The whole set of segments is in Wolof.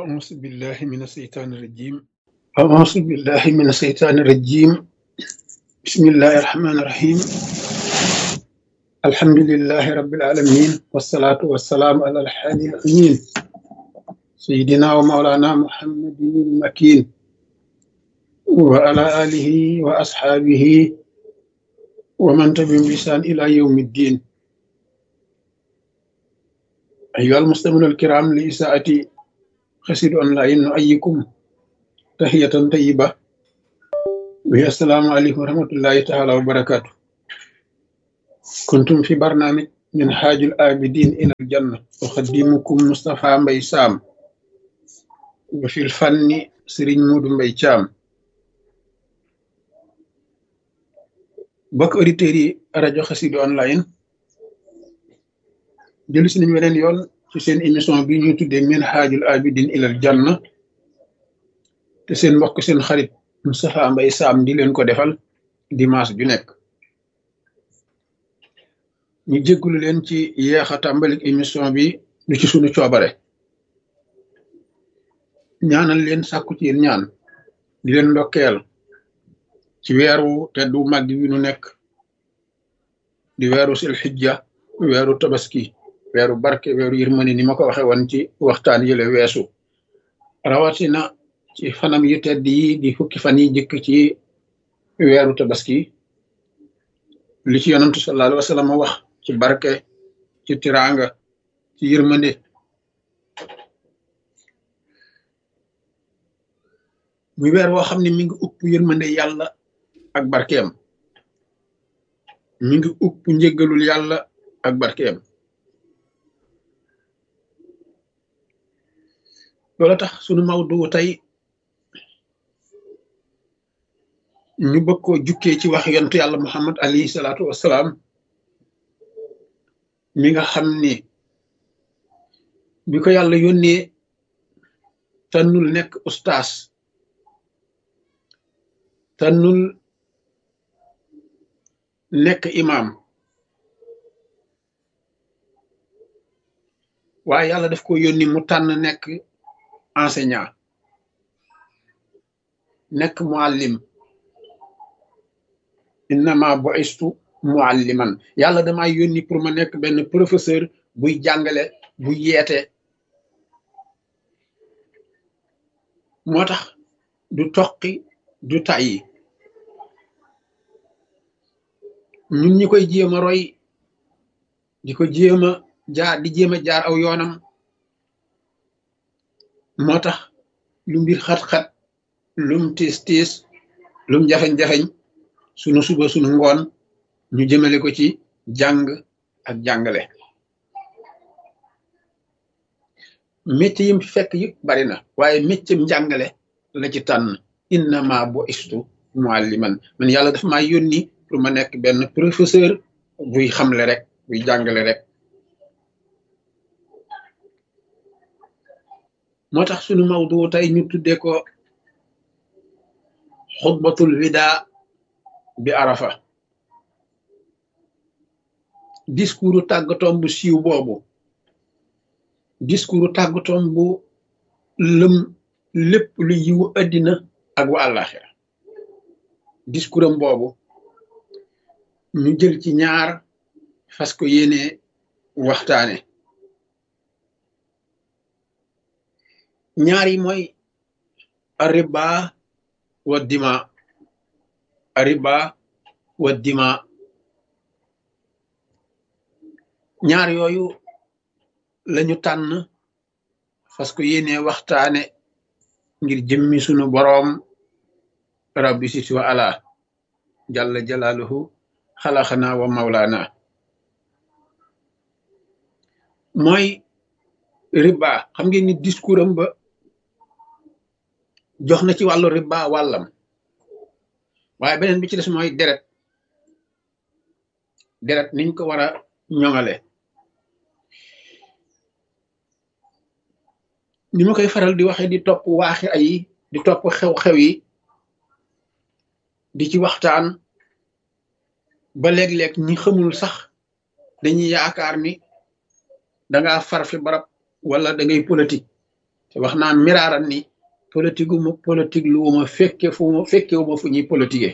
أعوذ بالله من الشيطان الرجيم أعوذ بالله من الشيطان الرجيم بسم الله الرحمن الرحيم الحمد لله رب العالمين والصلاة والسلام على الحادي الأمين سيدنا ومولانا محمد المكين وعلى آله وأصحابه ومن تبعهم بإحسان إلى يوم الدين أيها المستمعون الكرام لإساءة خسر أونلاين نؤيكم تحية طيبة وهي السلام عليكم ورحمة الله تعالى وبركاته كنتم في برنامج من حاج الآبدين إلى الجنة أخدمكم مصطفى مبي سام وفي الفن سرين مود مبي شام bokk auditeurs yi rajo Xassida online jëlu si nañu weneen yoon ci seen émission bi ñuy tuddee min haajul abidin ilal janna te seen mbokk seen xarit Moustapha Mbaye Sam di leen ko defal dimanche ju nekk ñu jéggulu leen ci yeex a tàmbalik émission bi du ci sunu coobare ñaanal leen sàkku ci yéen ñaan di leen ndokkeel ci weeru teddu màgg wi nu nekk di weeru sil xijja weeru tabaski weeru barke weeru yërmande ni ma ko waxe woon ci waxtaan yële weesu rawatina ci fanam yu tedd yi di fukki fan yi jëkk ci weeru tabaski li ci yonantu sallallahu alayhi wa sallam wax ci barke ci tiraanga ci yërmande muy weer woo xam ne mi ngi upp yërmande yàlla ak barkeem mi ngi upp njëggalul yàlla ak barkeem loola tax sunu mawdu tey ñu bëgg koo jukkee ci wax yontu yàlla muhammad alayhi salaatu wassalaam mi nga xam ni bi ko yàlla yónnee tànnul nekk ustaas tànnul nekk imam waaye yàlla daf ko yónni mu tànn nekk enseignant nekk muallim innama bu'istu mualliman yàlla dama yónni pour ma nekk benn professeur buy jàngale buy yeete moo tax du toqi du tàyyi ñun ñi koy jéem a roy di ko jéem a jaar di jéem a jaar aw yoonam moo tax lu mbir xat-xat lum tiis tiis lum jafeñ-jafeñ sunu suba sunu ngoon ñu jëmale ko ci jàng ak jàngale métier yim fi fekk yëpp bari na waaye métier njàngale la ci tànn innama bo istu mualliman man yàlla dafa maa yónni pour ma nekk benn professeur buy xamle rek buy jàngale rek moo tax sunu mawdu tey ñu tuddee ko xutbatul wida bi arafa discours tàggatoom bu siiw boobu discours tàggatoom bu lëm lépp lu yiwu addina ak wa àllaxira discours am boobu ñu jël ci ñaar fas ko yéene waxtaane ñaar yi mooy ariba wa dima ariba wa dima ñaar yooyu lañu tànn fas ko yéene waxtaane ngir jëmmi sunu boroom rabbi sit wa ala jalla jalaaluhu xalaxana wa mawlaana mooy riba xam ngeen ni discours am ba jox na ci wàllu riba wàllam waaye beneen bi ci des mooy deret deret niñ ko war a ñoŋale ni ma koy faral di waxe di topp waaxi ay di topp xew-xew yi di ci waxtaan ba léeg-léeg ñi xamul sax dañuy yaakaar ni danga far fi barab wala da ngay politique te wax naa miraaran ni politique uma politique lu ma fekke fu ma fekke wu ma fu ñuy politiquer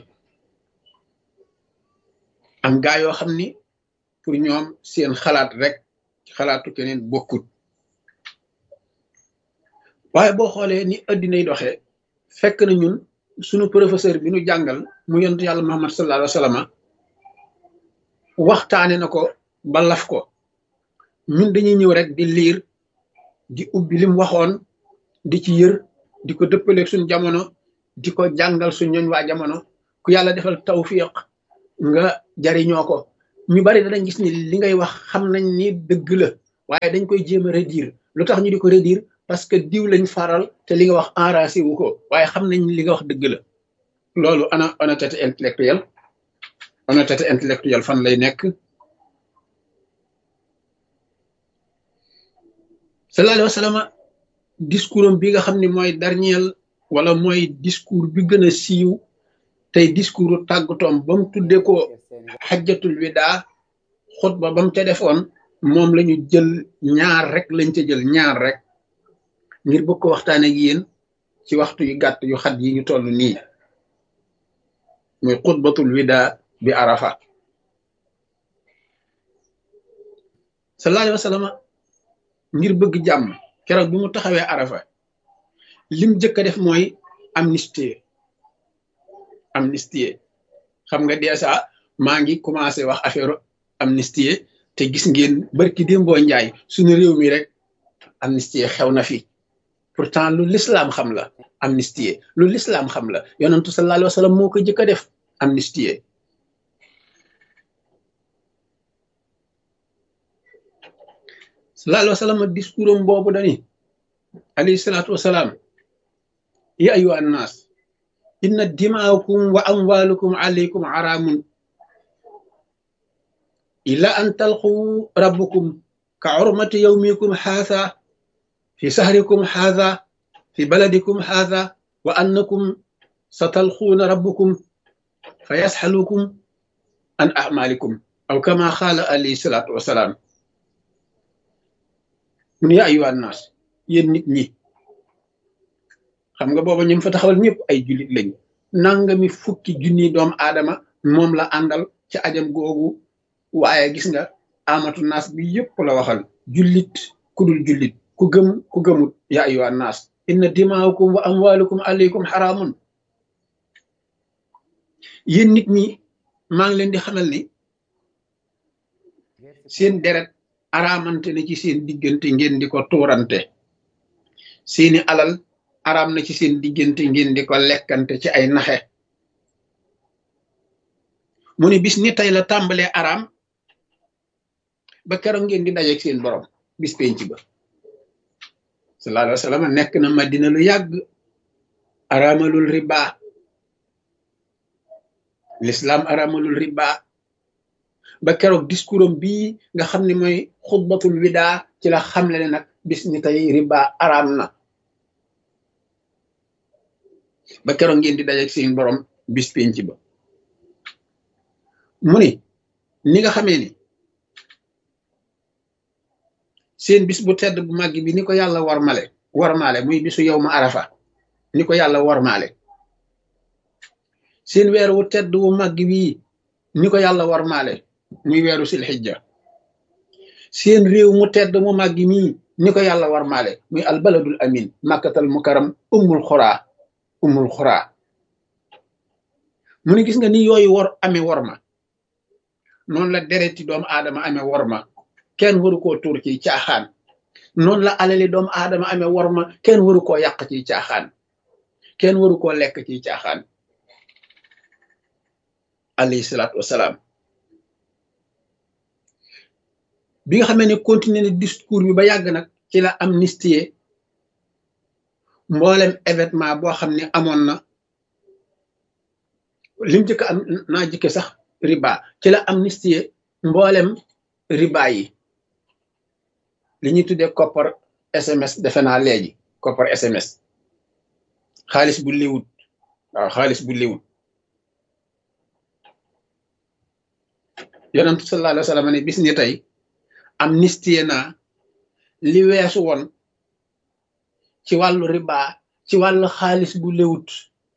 am gaa yoo xam ni pour ñoom seen xalaat rek xalaatu keneen bokkut waaye boo xoolee ni addinay doxee fekk na ñun sunu professeur bi nu jàngal mu yonent yàlla Muhammad sallallahu alayhi wa sallam waxtaane na ko ba laf ko ñun dañuy ñëw rek di liir di ubbi lim waxoon di ci yër di ko dëppaleeg suñ jamono di ko jàngal suñ ñooñ waa jamono ku yàlla defal tawfiq nga jariñoo ko ñu bari danañ gis ni li ngay wax xam nañ ni dëgg la waaye dañ koy jéem a redire lu tax ñu di ko redire parce que diw lañ faral te li nga wax enragé wu ko waaye xam nañ li nga wax dëgg la loolu ana honnêteté intellectuelle honnêteté intellectuelle fan lay nekk sallallahu alayhi wa sallam discours am bi nga xam ne mooy dernier wala mooy discours bi gën a siiw tey discours tàggatoom ba mu tuddee ko xajjatul widaa xutba ba mu ca defoon moom la ñu jël ñaar rek lañ ca jël ñaar rek ngir bëgg ko waxtaane ak yéen ci waxtu yu gàtt yu xat yi ñu toll nii muy xutbatul widaa bi arafa sallallahu alayhi wa sallam ngir bëgg jàmm keroog bi mu taxawee arafa lim jëkk a def mooy amnistie amnistie xam nga dèjà maa ngi commencé wax affaire amnistie te gis ngeen barki démboo njaay suñu réew mi rek amnistie xew na fi pourtant lu lislaam xam la amnistie lu lislaam xam la yonentu sallallahu alayhi wa sallam moo ko jëkk a def amnistie sallallahu alayhi wa sallam discours am boobu dani alayhi salaatu wasalaam ya ayuha annaas inna dimaakum wa amwalukum alaykum haramun illa an talqu rabbukum ka urmati yawmikum haadha fi sahrikum haadha fi baladikum haadha wa annakum satalquuna rabbukum fa yasxalukum an amalikum aw kama qaala alayhi salaatu wasalaam mun ya ayuha annaas yéen nit ñi xam nga booba ñun fa taxawal ñëpp ay jullit lañ nangami fukki junni doomu aadama moom la àndal ci ajam googu waaye gis nga amatu naas bi yëpp la waxal jullit ku dul jullit ku gëm ku gëmut ya ayuha naas inna dimaakum wa amwalukum alaykum xaraamun yéen nit ñi maa ngi leen di xamal ni seen deret araamante na ci seen diggante ngeen di ko tuurante seeni alal araam na ci seen diggante ngeen di ko lekkante ci ay naxe mu ne bis ni tey la tàmbalee araam ba keroog ngeen di dajeeg seen borom bis penc ba sallallahu alayhi wa sallam nekk na madina lu yàgg araamalul riba l'islam araamalul riba ba keroog discours am bii nga xam ne mooy xutbatul widaa ci la xamle ne nag bis ni tey riba araam na ba keroog ngeen di dajeeg seen borom bis penc ba mu ni ni nga xamee ni seen bis bu tedd bu màgg bi ni ko yàlla warmale warmaale muy bisu yow ma arafa ni ko yàlla warmaale seen weer wu tedd wu màgg bii ni ko yàlla warmaale muy weeru silxijja seen réew mu tedd mu màgg mii ni ko yàlla warmaale muy albaladul amin màkkatal mukaram ummul xuraa ummul xuraa mu ne gis nga ni yooyu war amee worma noonu la dereti doomu aadama amee worma kenn waru koo tuur ci caaxaan noonu la alali doomu aadama amee worma kenn waru koo yàq ci caaxaan kenn waru koo lekk ci caaxaan alayhi salaatu wasalaam bi nga xamee ne continuer na discours bi ba yàgg nag ci la amnistie mboolem événement boo xam ne amoon na lim jëkk am naa jëkke sax riba ci la amnistie mboolem riba yi li ñuy tuddee koppar SMS defe naa léegi koppar SMS xaalis bu liwut waaw xaalis bu liwut yonentu sallallahu alayhi wa sallam ne bis ni tey amnistie naa li weesu woon ci wàllu riba ci wàllu xaalis bu lewut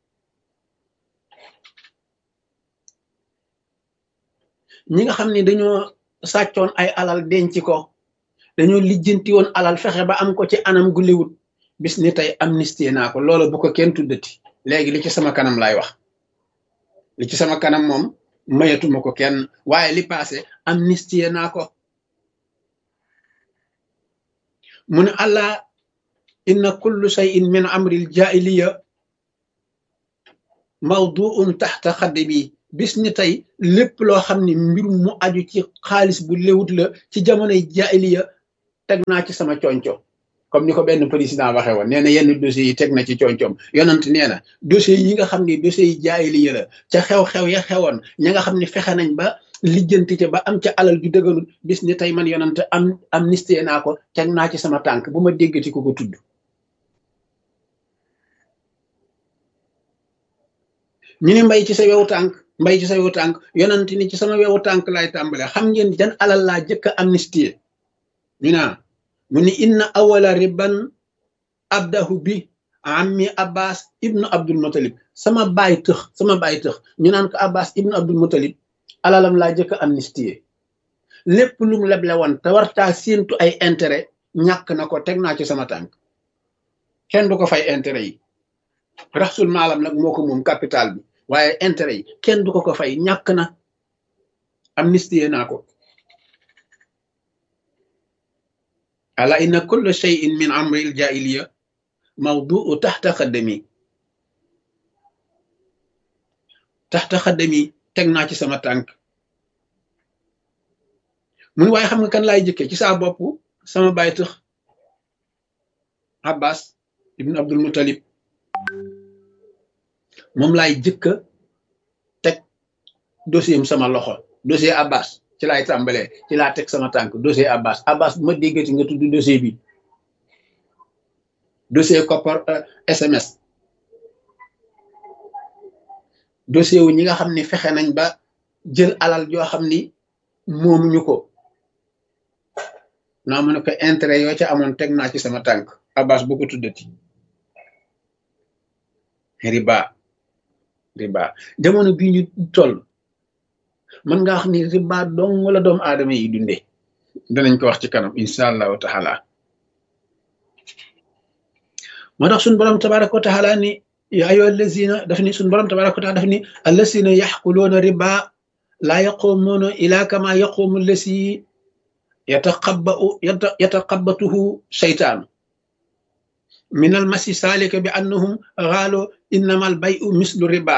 ñi nga xam ne dañoo sàccoon ay alal denc ko dañoo lijjanti woon alal fexe ba am ko ci anam gu lewut bis ni tey amnistie naa ko loola bu ko kenn tuddati léegi li ci sama kanam laay wax li ci sama kanam moom mayatuma ko kenn waaye li passé amnistie naa ko mu ne allah inna kullu shay'in min amril jaahiliya mawduun taxta xaddi bi bis ni tey lépp loo xam ne mbirum mu aju ci xaalis bu léwut la ci jamonoy jaahiliya teg naa ci sama conco comme ni ko benn président waxee woon nee na yenn dossiers yi teg na ci concoom yonent nee na dossiers yi nga xam ne dossiers yi jaahiliya la ca xew-xew ya xewoon ña nga xam ne fexe nañ ba lijjanti ca ba am ca alal ju dëgganul bis ni tey man yonent am amnistie naa ko teg naa ci sama tànk bu ma déggati ko ko tudd ñu ni mbay ci sa wewu tànk mbay ci sa wewu tànk yonent ni ci sama wewu tànk laay tàmbale xam ngeen jan alal laa jëkk a amnistie ñu naa mu ni inna awala riban abdahu bi ammi abbas ibnu abdul mutalib sama baay tëx sama baay tëx ñu naan ko abbas ibnu abdul mutalib alalam laa jëkk a amnistie lépp lu mu leble woon te wartaa séentu ay intérêt ñàkk na ko teg naa ci sama tànk kenn du ko fay intérêt yi raxsul maalam nag moo ko moom capital bi waaye intérêt yi kenn du ko ko fay ñàkk na amnistie naa ko ala inna kulla shay'in min amri al jahiliya mawduu taxta xaddami taxta xaddami teg naa ci sama tànk mun waaye xam nga kan laay jëkke ci saa bopp sama baay tëx abbas ibn abdul muttalib moom laay jëkka teg dossier am sama loxo dossier abbas ci laay tàmbalee ci laa teg sama tànk dossier abbas abbas bu ma déggati nga tudd dossier bi dossier koppar sms dossier wu ñi nga xam ni fexe nañ ba jël alal joo xam ni moomuñu ko naa mu ne ko intérêt yoo ca amoon teg naa ci sama tànk abbas bu ko tuddati riba riba jamono bii ñu toll mën nga wax ni riba dong la doomu aadama yi dunde danañ ko wax ci kanam insha allahu taala moo tax suñ borom tabaraka wa taala ni ya ayo allazina daf ni suñ borom tabaraka wa taala daf ni allazina yaxkuluuna riba laa yaquumuuna ila kama yaquumu allasi yataqabbau yataqabbatuhu seytaanu min almasi salika bi annahum xaalu innama albayu mislu riba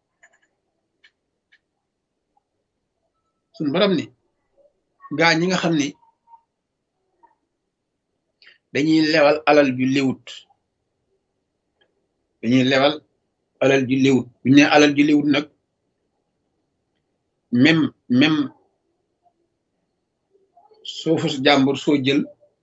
suñ borom ni gaa ñi nga xam ni dañuy lewal alal ju liwut dañuy lewal alal ju liwut bu ñu ne alal ju liwut nag même même suufu jàmbur soo jël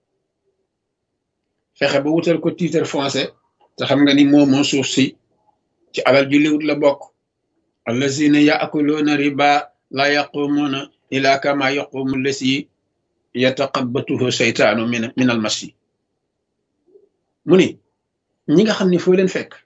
fexe ba wutal ko titre foncier te xam nga ni moo moo suuf si ci alal ju liwut la bokk allazina yaakuluuna riba la yaqumuuna ila kama yaqumu lasi yataqabbatuhu seytaanu min min al masi mu ni ñi nga xam ne foo leen fekk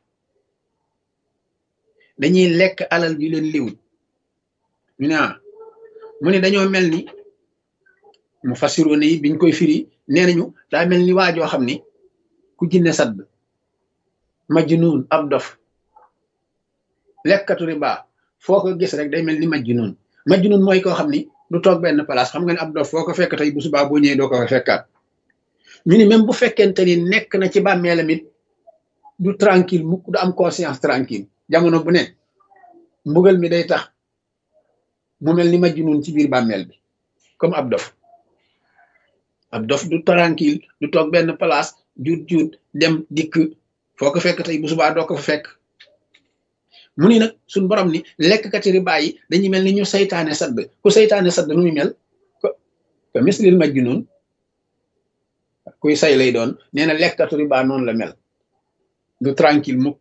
dañuy lekk alal ju leen liwut ñu ne mu ni dañoo mel ni mu fasiroone yi biñ koy firi nee nañu daa mel ni waajoo xam ni ku jinne sadd majnuun ab dof lekkatu riba foo ko gis rek day mel ni majnuun majnuun mooy koo xam ni du toog benn place xam nga ne ab dof foo ko fekk tey bu subaa boo ñëwee doo ko fekkaat ñu ni même bu fekkente ni nekk na ci bàmmeelam it du tranquille mukk du am conscience tranquille jamono bu ne mbugal mi day tax mu mel ni majnuun ci biir bàmmeel bi comme ab dof ab dof du tranquille du toog benn place juut juut dem dikk foo ko fekk tey bu subaa doo ko fa fekk mu ni nag suñ borom ni lekkkati riba yi dañuy mel ni ñu saytaane sadd ku saytaane sadd nu muy mel ko ko mislil majnun kuy say lay doon nee na lekkatu riba noonu la mel du tranquille mukk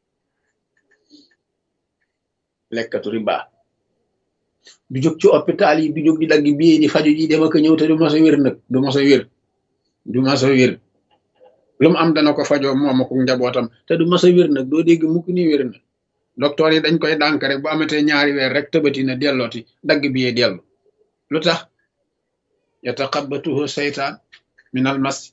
lekkatu riba du jóg ci hôpital yi du jóg di dagg bii di faju ji dem ak ñëw te du mos a wér nag du mos a wér du mos a wér lu mu am dana ko fajoo moom ak njabootam te du mas a wér nag doo dégg mukk ni wér na docteur yi dañ koy dànk rek bu amatee ñaari weer rek tëbati na dellooti dagg bi yee dellu lu tax yataqabbatuhu seytaan min al mas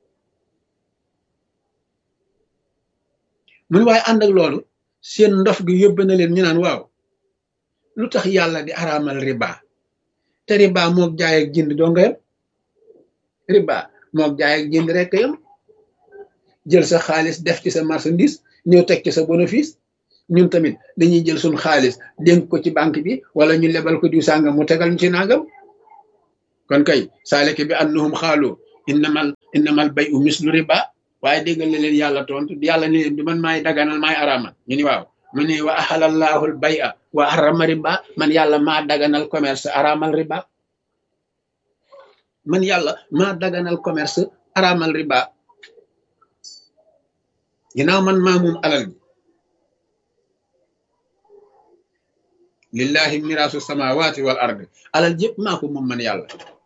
mu ne waaye ànd ak loolu seen ndof gi yóbbe na leen ñu naan waaw lu tax yàlla di araamal riba te riba moog jaay ak jënd doo nga yam riba moog jaay ak jënd rek yam jël sa xaalis def ci sa marchandise ñëw teg ci sa bénéfice ñun tamit dañuy jël suñ xaalis dénk ko ci banque bi wala ñu lebal ko diw sàngam mu tegal ñu ci nangam kon kay saaleke bi annahum xaalu innamal innamal bay u mislu riba waaye déggal na leen yàlla tontu yàlla ne leen du man maay daganal maay araamal ñu ni waaw mu ne wa ahalallahu al bay a wa harrama riba man yàlla maa daganal commerce araamal riba man yàlla maa daganal commerce araamal riba ginnaaw man maa moom alal bi lillahi mirasu samawati wal ardi alal jëpp maa ko moom man yàlla